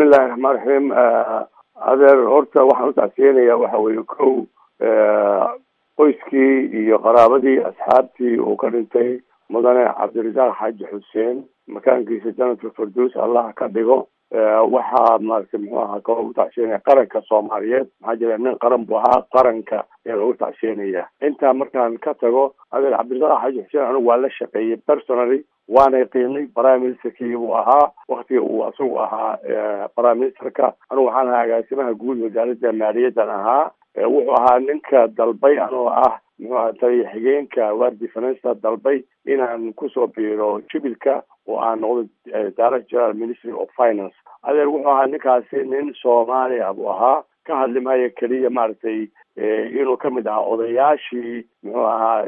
bismillahi raxmaan raxiim adeer horta waxaan utacsiyeenaya waxa weeye kow qoyskii iyo qaraabadii asxaabtii uu ka dhintay mudane cabdirasaaq xaaji xuseen makaankiisa janadka farduus allah ka dhigo waxaa maaragtay muxuu ahaa kaloo utacshiinaya qaranka soomaaliyeed maxaa jira nin qaran buu ahaa qaranka ayaa lagu tacshiinaya intaa markaan ka tago adeer cabdirasaaq xaaji xuseen anigu waa la shaqeeyey personally waanay qiimay prime ministerkii buu ahaa waktiga uu asagu ahaa prime ministerka anigu waxaan ahaa agaasimaha guud wasaaradda maaliyaddan ahaa wuxuu ahaa ninka dalbay anoo ah muxuu aha taliya xigeenka wardi finance dalbay inaan kusoo biiro jubilka oo aan noqdo direct general ministry of finance adeer wuxuu ahaa ninkaasi nin soomaaliya buu ahaa ka hadli maayo keliya maaragtay inuu kamid ahaa odayaashii muxuu ahaa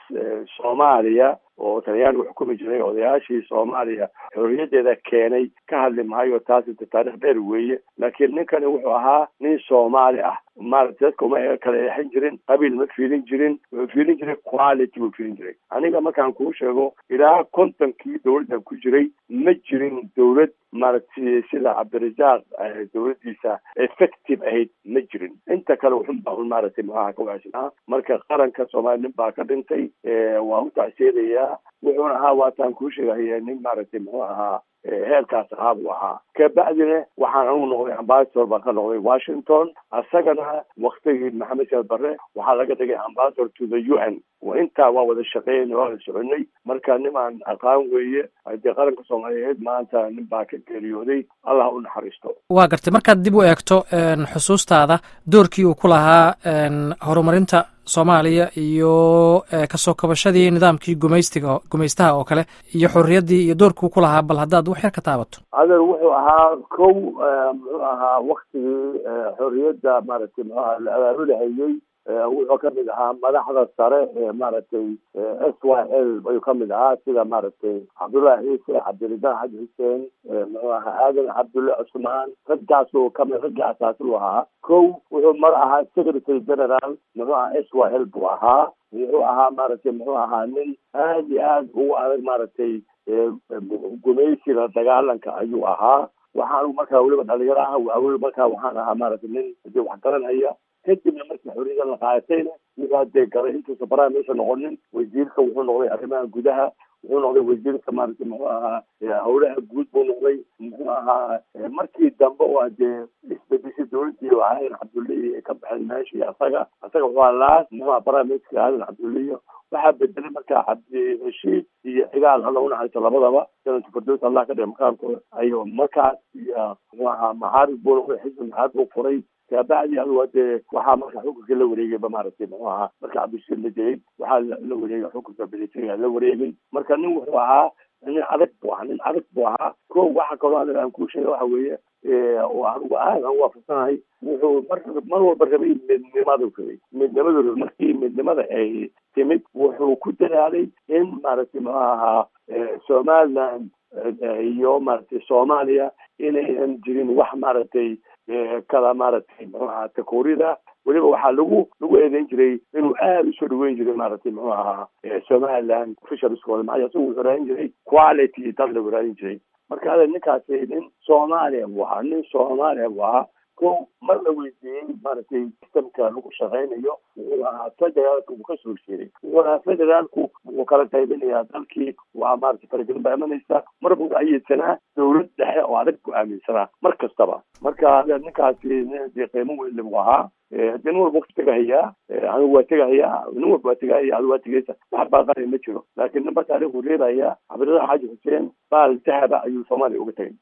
soomaaliya oo talyaanigu xukumi jiray odayaashii soomaaliya xorriyadeeda keenay ka hadli maayo taasi taarikh dheer weeye laakiin ninkani wuxuu ahaa nin soomaali ah maaragtay dadka uma kala eexin jirin qabiil ma fiilin jirin wuxuu fiilin jiray quality buu fiilin jiray aniga markaan kuu sheego ilaa kontonkii dawladdan ku jiray ma jirin dawlad maaragtay sida cabdirasaaq dawladdiisa effective ahayd ma jirin inta kale wuxunbaa un maaragtay muxuaha ka wacsinaa marka qaranka soomaaliya nin baa ka dhintay waa u tacsiinayaa wuxuuna ahaa waataan kuu sheegaya nin maaragtay muxuu ahaa heerkaas ahaa buu ahaa kabacdina waxaan anugu noqday ambasador baan ka noqday washington isagana waktigii maxamed siyaad barre waxaa laga dhigay ambasador to the u n intaa waa wada shaqeynay waa wada soconay marka nimaan aqaan weeye hadii qaranka soomaaliyeed maanta nin baa ka geeriyooday allah u naxariisto waa gartay markaad dib u eegto xusuustaada doorkii uu ku lahaa horumarinta soomaaliya iyo kasoo kabashadii nidaamkii gumaystiga gumaystaha oo kale iyo xorriyaddii iyo doorkii uu ku lahaa bal haddaad wax yar ka taabato adeer wuxuu ahaa kow muxuu ahaa waktigii xorriyadda maaragtay muxuu ahaa la abaabulahayey wuxuu kamid ahaa madaxda sare ee maaragtay s y l ayuu kamid ahaa sida maaragtay cabdullahi ciise cabdirasaaq xaji xuseen muxuu ahaa aadan cabdulle cusmaan raggaasuu kamid raggii asaasilu ahaa kow wuxuu mar ahaa secretary general muxuu ahaa s y l buu ahaa wuxuu ahaa maaragtay muxuu ahaa nin aad iyo aad ugu adag maaragtay gumaysiga dagaalanka ayuu ahaa waxaan markaa weliba dhalinyaro ah weli markaa waxaan ahaa maaragtay nin hadii wax garanaya kadibna markii xorriyada la qaadatayna wuxuu hadee galay intuusa prime minister noqonin wasiirka wuxuu noqday arrimaha gudaha wuxuu noqday wasiirka maaragtay muxuu ahaa howlaha guud buu noqday muxuu ahaa markii dambe oo hadee isbedeshay dawladii aadan cabdulle ka baxeen meeshii asaga asaga wuxuu ahaa laas muxuu ahaa prime minister aadan cabdulle waxaa bedelay markaa cabdirashiid iyo cigaal alla unaxariisto labadaba sanadka fardoos allah ka dhiga makaankooda ayo markaas iyo muxuu ahaa maxaarib buu noqday xisbi maxaarib buu furay kabacdi adu hadee waxaa marka xukunka la wareegayba maaragtay muxuu ahaa marka cabdishiid la dilay waxaa la wareegay xukunka militariga la wareegay marka nin wuxuu ahaa nin adag buu ahaa nin adag buu ahaa ko waxa kaloo adag aan kuu sheega waxa weeye oo anigu aad aan waafaqsanahay wuxuu mar mar walba rabay midnimadu rabay midnimadu rabay markii midnimada ay timid wuxuu ku dadaalay in maaragtay muxuu ahaa somaliland iyo maaragtay soomaaliya inaynan jirin wax maaragtay kala maaragtay muxuu ahaa takoorida weliba waxaa lagu lagu eedeyn jiray inuu aada usoo dhaweyn jiray maaragtay muxuu ahaa somaliland officialskooda maxaa isagu wuxuu raadin jiray quality dad lagu raadin jiray marka ada ninkaasi nin soomaaliya buu ahaa nin soomaaliya buu ahaa ko mar la weydiiyey maaragtay sistamka lagu shaqaynayo wuxuu ahaa federaalka uu kasoo horjeeday wuxuu ahaa federaalku wuxuu kala qaybinayaa dalkii waa maaragtay faragelin baa imanaysa mar buu ayidsanaa dawlad dhexe oo adag ku aaminsanaa mar kastaba marka ninkaasi nin qiimo weyn buu ahaa hadii nin walba tegahayaa anigu waa tegahayaa nin walba waa tegahaya adigu waa tegaysa wax baaqanay ma jiro laakiin ninba taariikhu reebaya cabdirasaaq xaaji xuseen baal dahaba ayuu soomaaliya uga tegay